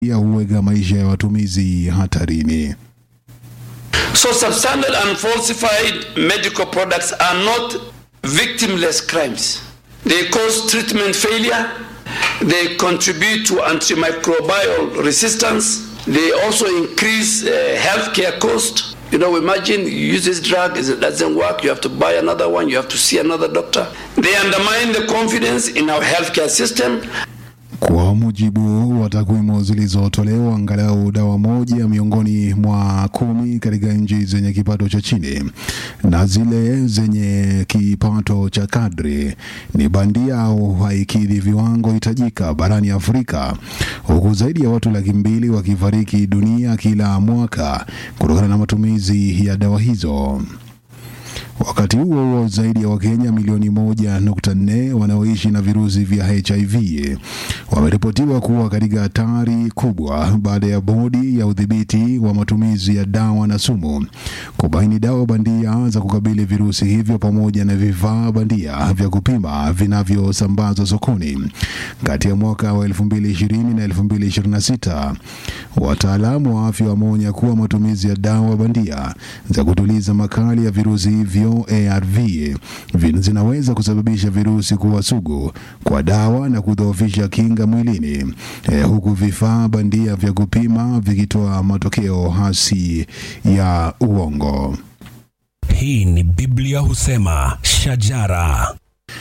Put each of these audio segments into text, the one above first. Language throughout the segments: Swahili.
ya huweka maisha ya watumizi hatarini. So substandard and falsified medical products are not victimless crimes. They cause treatment failure. They contribute to antimicrobial resistance. They also increase uh, healthcare cost. You know, imagine you use this drug, it doesn't work, you have to buy another one, you have to see another doctor. They undermine the confidence in our healthcare system. Kwa mujibu wa takwimu zilizotolewa, angalau dawa moja miongoni mwa kumi katika nchi zenye kipato cha chini na zile zenye kipato cha kadri ni bandia au haikidhi viwango hitajika barani Afrika, huku zaidi ya watu laki mbili wakifariki dunia kila mwaka kutokana na matumizi ya dawa hizo. Wakati huo huo, zaidi ya Wakenya milioni moja nukta nne wanaoishi na virusi vya HIV wameripotiwa kuwa katika hatari kubwa baada ya bodi ya udhibiti wa matumizi ya dawa na sumu kubaini dawa bandia za kukabili virusi hivyo pamoja na vifaa bandia vya kupima vinavyosambazwa sokoni kati ya mwaka wa 2020 na 2026. Wataalamu wa afya wameonya kuwa matumizi ya dawa bandia za kutuliza makali ya virusi hivyo ARV vin- zinaweza kusababisha virusi kuwa sugu kwa dawa na kudhoofisha kinga mwilini eh, huku vifaa bandia vya kupima vikitoa matokeo hasi ya uongo. Hii ni Biblia husema shajara.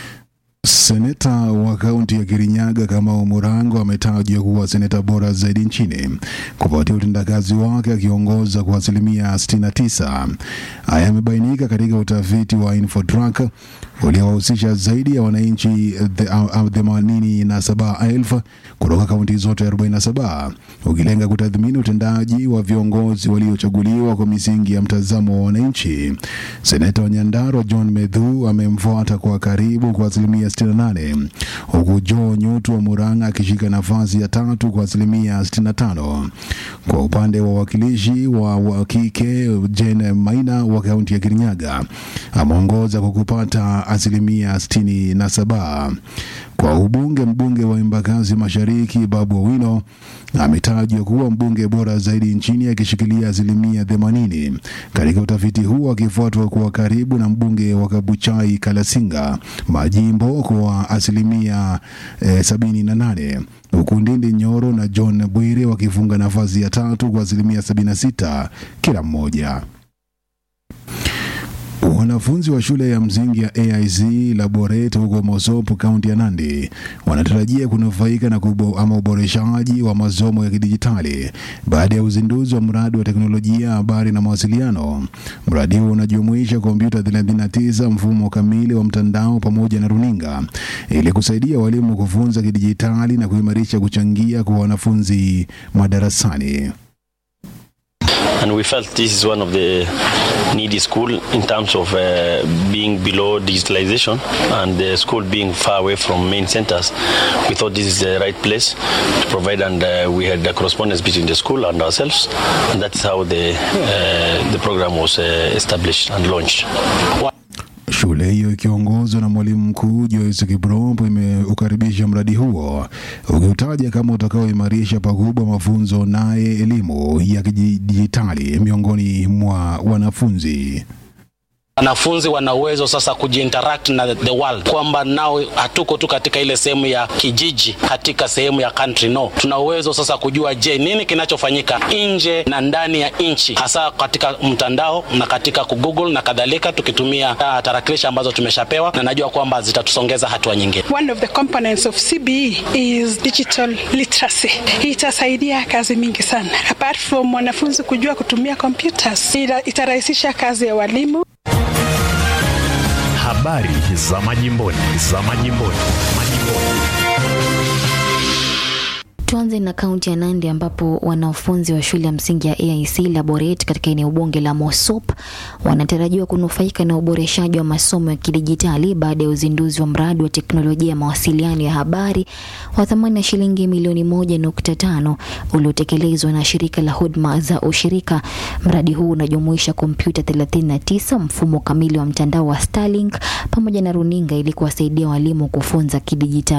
Seneta wa kaunti ya Kirinyaga Kamau Murango ametajwa kuwa seneta bora zaidi nchini kufuatia utendakazi wake akiongoza kwa asilimia 69. Haya yamebainika katika utafiti wa Infotrack uliowahusisha zaidi ya wananchi themanini na saba elfu kutoka kaunti zote 47 ukilenga kutathmini utendaji wa viongozi waliochaguliwa kwa misingi ya mtazamo wa wananchi. Seneta wa Nyandarua John Medhu amemfuata kwa karibu kwa asilimia 68 huku Joe Nyutu wa Murang'a akishika nafasi ya tatu kwa asilimia 65. Kwa upande wa wakilishi wa wa kike Jane Maina wa kaunti ya Kirinyaga ameongoza kwa kupata asilimia 67. Kwa ubunge, mbunge wa Embakasi Mashariki Babu Owino ametajwa kuwa mbunge bora zaidi nchini akishikilia asilimia 80 katika utafiti huu, akifuatwa kwa karibu na mbunge wa Kabuchai Kalasinga Majimbo kwa asilimia eh, 78 huku Ndindi Nyoro na John Bwire wakifunga nafasi ya tatu kwa asilimia 76 kila mmoja. Wanafunzi wa shule ya msingi ya AIC Laboret huko Mosop, kaunti ya Nandi wanatarajia kunufaika na kubo, ama uboreshaji wa masomo ya kidijitali baada ya uzinduzi wa mradi wa teknolojia ya habari na mawasiliano. Mradi huo unajumuisha kompyuta 39, mfumo kamili wa mtandao pamoja na runinga ili kusaidia walimu kufunza kidijitali na kuimarisha kuchangia kwa wanafunzi madarasani. and we felt this is one of the needy school in terms of uh, being below digitalization and the school being far away from main centers. We thought this is the right place to provide, and uh, we had a correspondence between the school and ourselves, and that's how the uh, the program was uh, established and launched. Shule hiyo ikiongozwa na mwalimu mkuu Joyce Kiprop imeukaribisha mradi huo ukiutaja kama utakaoimarisha pakubwa mafunzo naye elimu ya kidijitali miongoni mwa wanafunzi. wanafunzi wana uwezo sasa kujiinteract na the world, kwamba nao hatuko tu katika ile sehemu ya kijiji, katika sehemu ya country. No, tuna uwezo sasa kujua, je, nini kinachofanyika nje na ndani ya nchi, hasa katika mtandao na katika kugoogle na kadhalika, tukitumia uh, tarakilishi ambazo tumeshapewa, na najua kwamba zitatusongeza hatua nyingine. One of the components of CBE is digital literacy. Hii itasaidia kazi mingi sana. Apart from wanafunzi kujua kutumia computers, ita- itarahisisha kazi ya walimu. Habari za majimboni, za majimboni, majimboni. Tuanze na kaunti ya Nandi ambapo wanafunzi wa shule ya msingi ya AIC Laboret katika eneo bunge la Mosop wanatarajiwa kunufaika na uboreshaji wa masomo ya kidijitali baada ya uzinduzi wa mradi wa teknolojia ya mawasiliano ya habari wa thamani ya shilingi milioni moja nukta tano uliotekelezwa na shirika la huduma za ushirika. Mradi huu unajumuisha kompyuta 39, mfumo kamili wa mtandao wa Starlink pamoja na runinga ili kuwasaidia walimu kufunza kidijitali.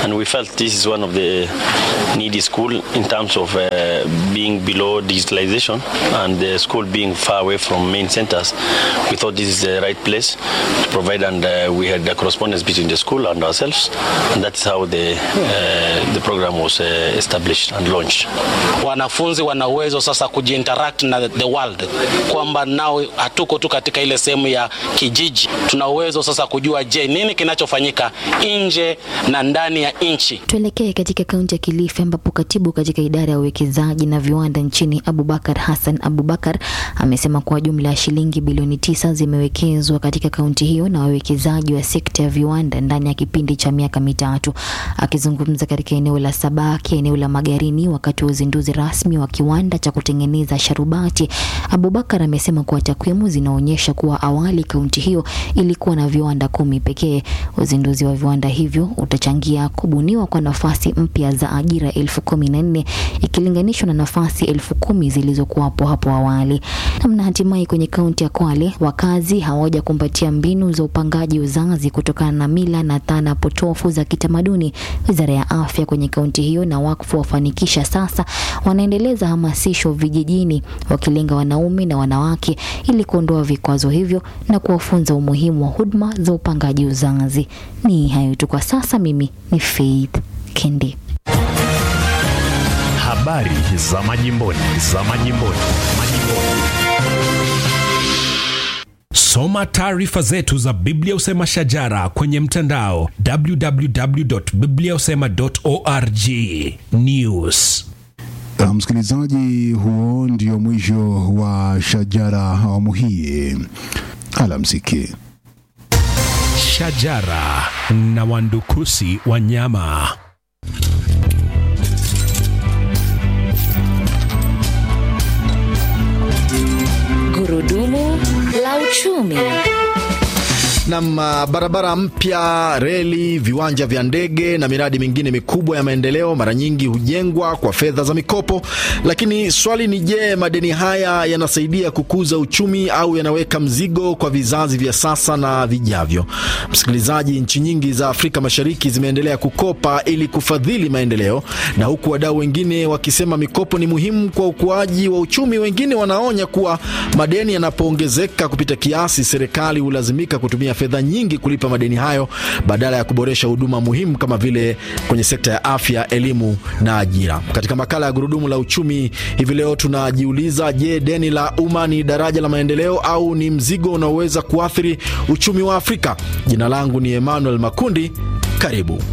and we felt this is one of the needy school in terms of uh, being below digitalization and the school being far away from main centers. We thought this is the right place to provide, and uh, we had a correspondence between the school and ourselves, and that's how the uh, the program was uh, established and launched. Wanafunzi wana uwezo sasa kujiinteract na the world, kwamba nao hatuko tu katika ile sehemu ya kijiji. Tuna uwezo sasa kujua, je, nini kinachofanyika nje na ndani ya nchi. Tuelekee katika kaunti ya Kilifi ambapo katibu katika idara ya uwekezaji na viwanda nchini Abubakar Hassan Abubakar amesema kuwa jumla ya shilingi bilioni tisa zimewekezwa katika kaunti hiyo na wawekezaji wa sekta ya viwanda ndani ya kipindi cha miaka mitatu. Akizungumza katika eneo la Sabaki, eneo la Magarini, wakati wa uzinduzi rasmi wa kiwanda cha kutengeneza sharubati, Abubakar amesema kuwa takwimu zinaonyesha kuwa awali kaunti hiyo ilikuwa na viwanda kumi pekee. Uzinduzi wa viwanda hivyo utachangia kubuniwa kwa nafasi mpya za ajira elfu kumi na nne ikilinganishwa na nafasi elfu kumi zilizokuwapo hapo awali. Namna hatimaye kwenye kaunti ya Kwale, wakazi hawaja kumbatia mbinu za upangaji uzazi kutokana na mila na dhana potofu za kitamaduni. Wizara ya afya kwenye kaunti hiyo na wakfu wafanikisha sasa wanaendeleza hamasisho vijijini, wakilenga wanaume na wanawake ili kuondoa vikwazo hivyo na kuwafunza umuhimu wa huduma za upangaji uzazi. Ni hayo tu kwa sasa. Mimi ni Faith Kendi. Habari za majimboni, za majimboni, majimboni. Soma taarifa zetu za Biblia Usema Shajara kwenye mtandao www.bibliausema.org. News. Msikilizaji, huo ndio mwisho wa Shajara awamu hii. Alamsiki. Shajara na wandukusi wanyama. Gurudumu la uchumi. Nam, barabara mpya, reli, viwanja vya ndege na miradi mingine mikubwa ya maendeleo mara nyingi hujengwa kwa fedha za mikopo, lakini swali ni je, madeni haya yanasaidia kukuza uchumi au yanaweka mzigo kwa vizazi vya sasa na vijavyo? Msikilizaji, nchi nyingi za Afrika Mashariki zimeendelea kukopa ili kufadhili maendeleo, na huku wadau wengine wakisema mikopo ni muhimu kwa ukuaji wa uchumi, wengine wanaonya kuwa madeni yanapoongezeka kupita kiasi, serikali hulazimika kutumia fedha nyingi kulipa madeni hayo badala ya kuboresha huduma muhimu kama vile kwenye sekta ya afya, elimu na ajira. Katika makala ya gurudumu la uchumi hivi leo tunajiuliza, je, deni la umma ni daraja la maendeleo au ni mzigo unaoweza kuathiri uchumi wa Afrika? Jina langu ni Emmanuel Makundi, karibu.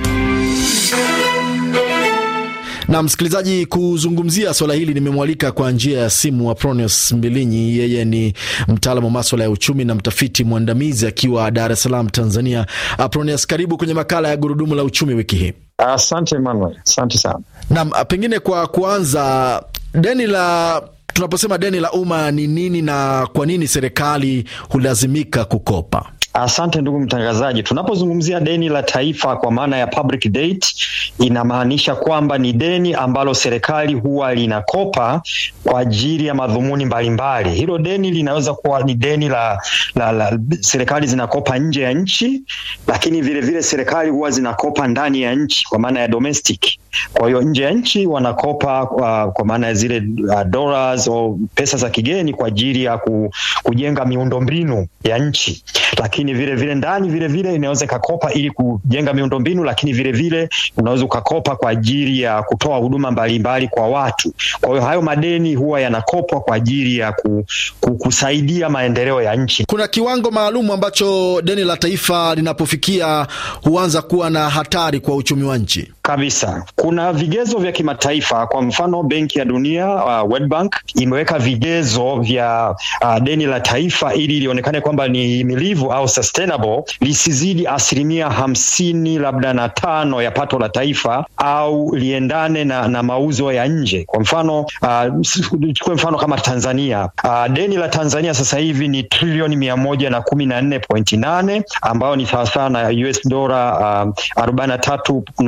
Na msikilizaji, kuzungumzia swala hili nimemwalika kwa njia ya simu Apronius Mbilinyi. Yeye ni mtaalamu wa maswala ya uchumi na mtafiti mwandamizi akiwa Dar es Salaam, Tanzania. Apronius, karibu kwenye makala ya gurudumu la uchumi wiki hii. Asante Emmanuel, asante sana. Naam, pengine kwa kuanza, deni la tunaposema deni la umma ni nini na kwa nini serikali hulazimika kukopa? Asante ndugu mtangazaji. Tunapozungumzia deni la taifa kwa maana ya public debt, inamaanisha kwamba ni deni ambalo serikali huwa linakopa kwa ajili ya madhumuni mbalimbali. Hilo deni linaweza kuwa ni deni la, la, la serikali zinakopa nje ya nchi, lakini vile vile serikali huwa zinakopa ndani ya nchi kwa maana ya domestic. Kwa hiyo nje ya nchi wanakopa kwa, kwa maana ya zile uh, dollars au pesa za kigeni kwa ajili ya ku, kujenga miundombinu ya nchi, lakini vile vile ndani vile vile inaweza ikakopa ili kujenga miundombinu, lakini vile vile unaweza ukakopa kwa ajili ya kutoa huduma mbalimbali kwa watu. Kwa hiyo hayo madeni huwa yanakopwa kwa ajili ya ku, ku, kusaidia maendeleo ya nchi. Kuna kiwango maalum ambacho deni la taifa linapofikia huanza kuwa na hatari kwa uchumi wa nchi kabisa. Kuna vigezo vya kimataifa, kwa mfano Benki ya Dunia uh, World Bank imeweka vigezo vya uh, deni la taifa ili lionekane kwamba ni himilivu au sustainable, lisizidi asilimia hamsini labda na tano ya pato la taifa au liendane na, na mauzo ya nje. Kwa mfano chukue uh, mfano kama Tanzania uh, deni la Tanzania sasa hivi ni trilioni mia moja na kumi na nne pointi nane ambayo ni sawasawa na US dola uh, arobaini na tatu nukta moja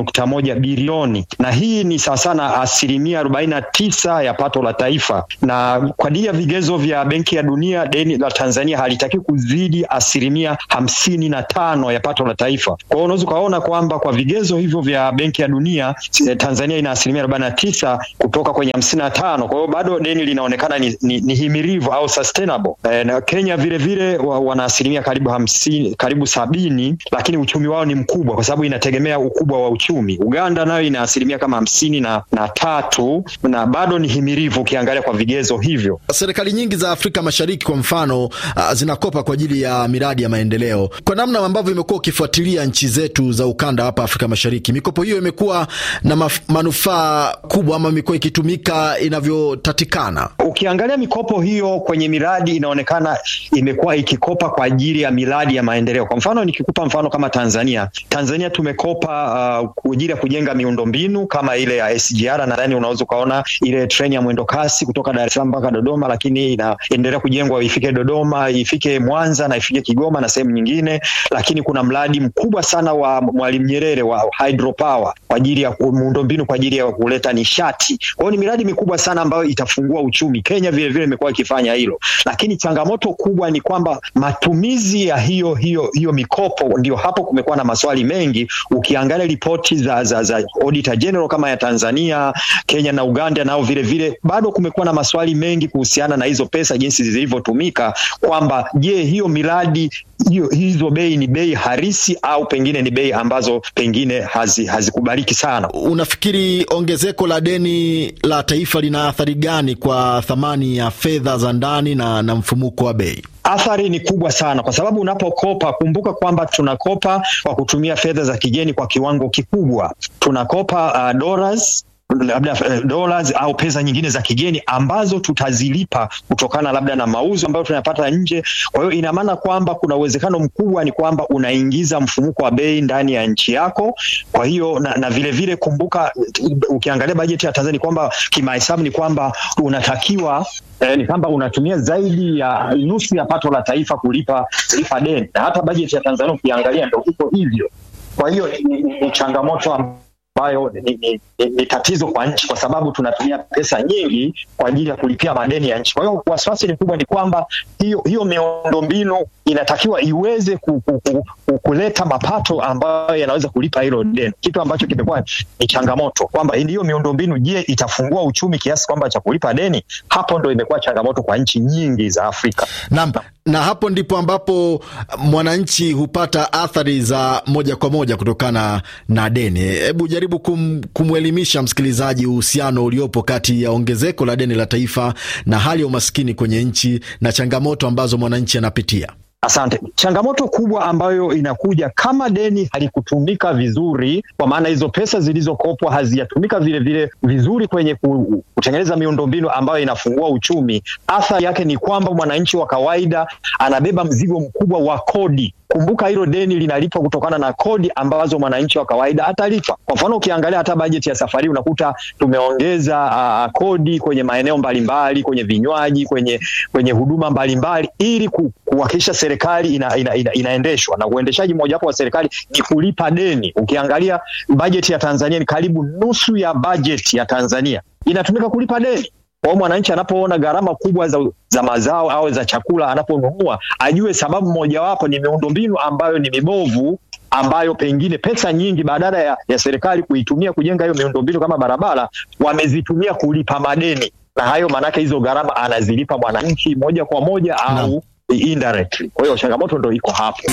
moja bilioni, na hii ni sawasawa na asilimia arobaini na tisa ya pato la taifa, na kwa ajili ya vigezo vya Benki ya Dunia deni la Tanzania halitaki kuzidi asilimia hamsini na tano ya pato la taifa. Kwa hiyo unaweza ukaona kwamba kwa vigezo hivyo vya Benki ya Dunia Tanzania ina asilimia arobaini na tisa kutoka kwenye hamsini na tano. Kwa hiyo bado deni linaonekana ni, ni, ni himilivu au sustainable. E, na Kenya vile vile wa, wana asilimia karibu hamsini, karibu sabini, lakini uchumi wao ni mkubwa kwa sababu inategemea ukubwa wa uchumi. Uganda nayo ina asilimia kama hamsini na, na tatu na bado ni himilivu ukiangalia kwa vigezo hivyo. Serikali nyingi za Afrika Mashariki kwa mfano uh, zinakopa kwa ajili ya miradi ya maendeleo. Kwa namna ambavyo imekuwa ukifuatilia nchi zetu za ukanda hapa Afrika Mashariki, mikopo hiyo imekuwa na manufaa kubwa ama imekuwa ikitumika inavyotatikana? Ukiangalia mikopo hiyo kwenye miradi inaonekana imekuwa ikikopa kwa ajili ya miradi ya maendeleo. Kwa mfano nikikupa mfano kama Tanzania, Tanzania tumekopa uh, kwa ajili ya kujenga miundombinu kama ile ya SGR. Nadhani unaweza ukaona ile treni ya mwendo kasi kutoka Dar es Salaam mpaka Dodoma, lakini inaendelea kujengwa ifike Dodoma, ifike Mwanza na ifike Kigoma na sehemu nyingine. Lakini kuna mradi mkubwa sana wa Mwalimu Nyerere wa hydropower kwa ajili ya miundombinu kwa ajili ya kuleta nishati. Kwa hiyo ni miradi mikubwa sana ambayo itafungua uchumi. Kenya vile vile imekuwa ikifanya hilo, lakini changamoto kubwa ni kwamba matumizi ya hiyo hiyo hiyo mikopo, ndio hapo kumekuwa na maswali mengi. Ukiangalia ripoti za, za, za Auditor General kama ya Tanzania, Kenya na Uganda, nao vile vile bado kumekuwa na maswali mengi kuhusiana na hizo pesa jinsi zilivyotumika, kwamba je, hiyo miradi hiyo hizo bei ni bei harisi au pengine ni bei ambazo pengine hazikubaliki hazi sana. Unafikiri ongezeko la deni la taifa lina athari gani kwa thamani ya fedha za ndani na, na mfumuko wa bei? Athari ni kubwa sana, kwa sababu unapokopa, kumbuka kwamba tunakopa kwa kutumia fedha za kigeni kwa kiwango kikubwa. Tunakopa uh, dollars labda dollars au pesa nyingine za kigeni ambazo tutazilipa kutokana labda na mauzo ambayo tunayapata nje. Kwa hiyo ina maana kwamba kuna uwezekano mkubwa ni kwamba unaingiza mfumuko wa bei ndani ya nchi yako. Kwa hiyo na, na vile vile kumbuka, ukiangalia bajeti ya Tanzania kwamba kimahesabu ni kwamba unatakiwa eh, ni kwamba unatumia zaidi ya nusu ya pato la taifa kulipa kulipa deni, na hata bajeti ya Tanzania ukiangalia ndio iko hivyo. Kwa hiyo ni, ni, ni changamoto ambayo ni, ni, ni, ni tatizo kwa nchi kwa sababu tunatumia pesa nyingi kwa ajili ya kulipia madeni ya nchi. Kwa hiyo wasiwasi ni kubwa ni kwamba hiyo hiyo miundombinu inatakiwa iweze ku, ku, ku, ku, kuleta mapato ambayo yanaweza kulipa hilo deni, kitu ambacho kimekuwa ni changamoto kwamba hiyo miundombinu, je, itafungua uchumi kiasi kwamba cha kulipa deni? Hapo ndo imekuwa changamoto kwa nchi nyingi za Afrika. Naam, na hapo ndipo ambapo mwananchi hupata athari za moja kwa moja kutokana na deni. Hebu jaribu kum, kumwelimisha msikilizaji uhusiano uliopo kati ya ongezeko la deni la taifa na hali ya umaskini kwenye nchi na changamoto ambazo mwananchi anapitia. Asante. Changamoto kubwa ambayo inakuja kama deni halikutumika vizuri, kwa maana hizo pesa zilizokopwa hazijatumika vile vile vizuri kwenye kutengeneza miundombinu ambayo inafungua uchumi, athari yake ni kwamba mwananchi wa kawaida anabeba mzigo mkubwa wa kodi. Kumbuka hilo deni linalipwa kutokana na kodi ambazo mwananchi wa kawaida atalipa. Kwa mfano, ukiangalia hata bajeti ya safari unakuta tumeongeza uh, kodi kwenye maeneo mbalimbali, kwenye vinywaji, kwenye kwenye huduma mbalimbali ili kuhakikisha serikali ina, ina, ina, inaendeshwa na uendeshaji mojawapo wa serikali ni kulipa deni. Ukiangalia bajeti ya Tanzania ni karibu nusu ya bajeti ya Tanzania inatumika kulipa deni. Kwa mwananchi anapoona gharama kubwa za, za mazao au za chakula anaponunua, ajue sababu mojawapo ni miundombinu ambayo ni mibovu, ambayo pengine pesa nyingi badala ya, ya serikali kuitumia kujenga hiyo miundombinu kama barabara, wamezitumia kulipa madeni, na hayo maanake hizo gharama anazilipa mwananchi moja kwa moja au no. indirectly. Kwa hiyo changamoto ndo iko hapo.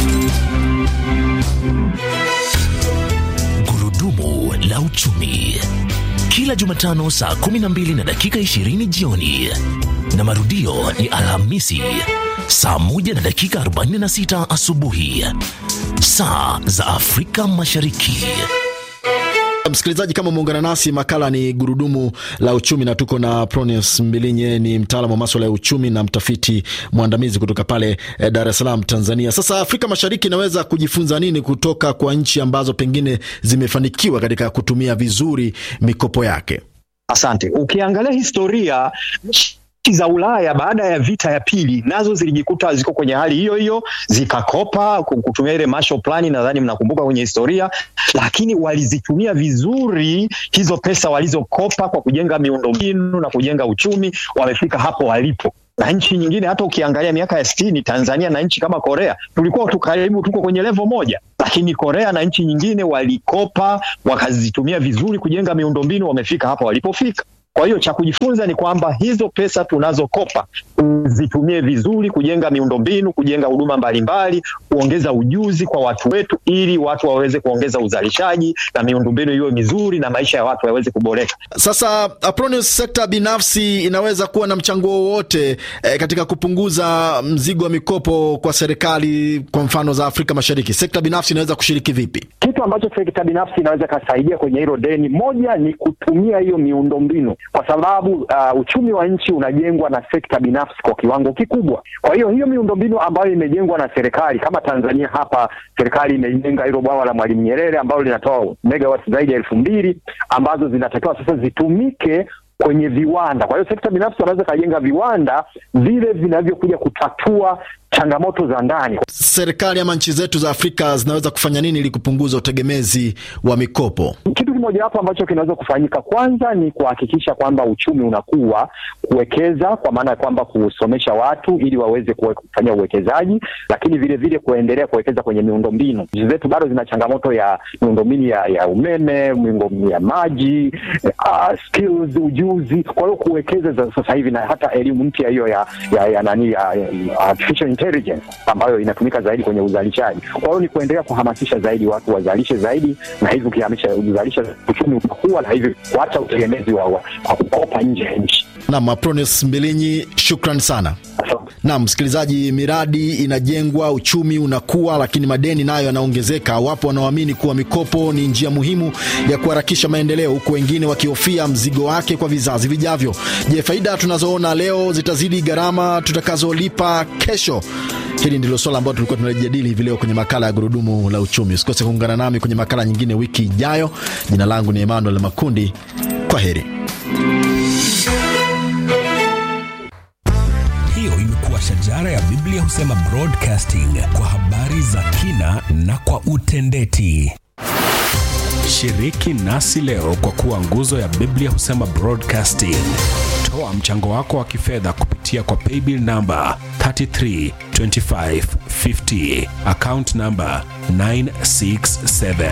Gurudumu la uchumi kila Jumatano saa 12 na dakika 20 jioni na marudio ni Alhamisi saa 1 na dakika 46 asubuhi saa za Afrika Mashariki. Msikilizaji, kama umeungana nasi, makala ni gurudumu la uchumi, na tuko na Pronius Mbilinye, ni mtaalamu wa maswala ya uchumi na mtafiti mwandamizi kutoka pale eh, Dar es Salaam, Tanzania. Sasa Afrika Mashariki inaweza kujifunza nini kutoka kwa nchi ambazo pengine zimefanikiwa katika kutumia vizuri mikopo yake? Asante. Ukiangalia historia nchi za Ulaya baada ya vita ya pili nazo zilijikuta ziko kwenye hali hiyo hiyo, zikakopa kutumia ile Marshall Plan, nadhani mnakumbuka kwenye historia, lakini walizitumia vizuri hizo pesa walizokopa kwa kujenga miundombinu na kujenga uchumi, wamefika hapo walipo na nchi nyingine hata ukiangalia miaka ya sitini Tanzania na nchi kama Korea tulikuwa tu karibu tuko kwenye levo moja, lakini Korea na nchi nyingine walikopa wakazitumia vizuri kujenga miundombinu, wamefika hapa walipofika. Kwa hiyo cha kujifunza ni kwamba hizo pesa tunazokopa zitumie vizuri kujenga miundombinu, kujenga huduma mbalimbali, kuongeza ujuzi kwa watu wetu, ili watu waweze kuongeza uzalishaji na miundombinu iwe mizuri na maisha ya watu yaweze kuboreka. Sasa Apronius, sekta binafsi inaweza kuwa na mchango wowote eh, katika kupunguza mzigo wa mikopo kwa serikali, kwa mfano za Afrika Mashariki. Sekta binafsi inaweza kushiriki vipi? Kitu ambacho sekta binafsi inaweza ikasaidia kwenye hilo deni, moja ni kutumia hiyo miundombinu, kwa sababu uh, uchumi wa nchi unajengwa na sekta binafsi kwa kiwango kikubwa. Kwa hiyo hiyo miundombinu ambayo imejengwa na serikali, kama Tanzania hapa, serikali imejenga hilo bwawa la Mwalimu Nyerere ambalo linatoa megawati zaidi ya elfu mbili ambazo zinatakiwa sasa zitumike kwenye viwanda. Kwa hiyo sekta binafsi wanaweza kajenga viwanda vile vinavyokuja kutatua changamoto za ndani. Serikali ama nchi zetu za Afrika zinaweza kufanya nini ili kupunguza utegemezi wa mikopo? Kitu kimojawapo ambacho kinaweza kufanyika kwanza ni kuhakikisha kwamba uchumi unakuwa, kuwekeza kwa maana ya kwamba kusomesha watu ili waweze kufanya uwekezaji, lakini vile vile kuendelea kuwekeza kwenye miundombinu. Nchi zetu bado zina changamoto ya miundombinu ya, ya umeme, miundombinu ya maji, uh, skills, ujuzi. Kwa hiyo kuwekeza za sasa hivi na hata elimu mpya hiyo ya, ya, ya nani ya, ya artificial intelligence ambayo inatumika zaidi kwenye uzalishaji. Kwa hiyo ni kuendelea kuhamasisha zaidi watu wazalishe zaidi, na hivyo ukihamisha uzalisha uchumi utakuwa, na hivyo kuacha utegemezi wa, wa, wa kukopa nje ya nchi. Naam, Apronius Mbilinyi, shukran sana. Naam, msikilizaji, miradi inajengwa, uchumi unakuwa, lakini madeni nayo yanaongezeka. Wapo wanaoamini kuwa mikopo ni njia muhimu ya kuharakisha maendeleo, huku wengine wakihofia mzigo wake kwa vizazi vijavyo. Je, faida tunazoona leo zitazidi gharama tutakazolipa kesho? Hili ndilo swala ambalo tulikuwa tunalijadili hivi leo kwenye makala ya Gurudumu la Uchumi. Usikose kuungana nami kwenye makala nyingine wiki ijayo. Jina langu ni Emmanuel Makundi. Kwa heri. Hiyo imekuwa shajara ya Biblia husema broadcasting kwa habari za kina na kwa utendeti. Shiriki nasi leo kwa kuwa nguzo ya Biblia husema broadcasting. Toa mchango wako wa kifedha kupitia kwa paybill namba 332550 account namba 967.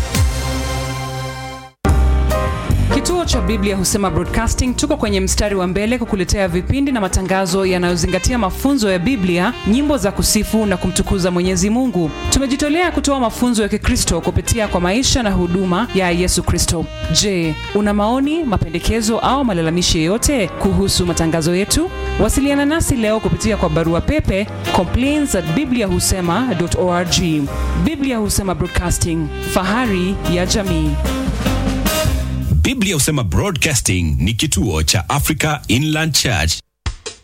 Kituo cha Biblia husema Broadcasting tuko kwenye mstari wa mbele kukuletea vipindi na matangazo yanayozingatia mafunzo ya Biblia, nyimbo za kusifu na kumtukuza Mwenyezi Mungu. Tumejitolea kutoa mafunzo ya Kikristo kupitia kwa maisha na huduma ya Yesu Kristo. Je, una maoni, mapendekezo au malalamishi yoyote kuhusu matangazo yetu? Wasiliana nasi leo kupitia kwa barua pepe complaints at bibliahusema.org. Biblia Husema Broadcasting, fahari ya jamii. Biblia husema Broadcasting ni kituo cha Africa Inland Church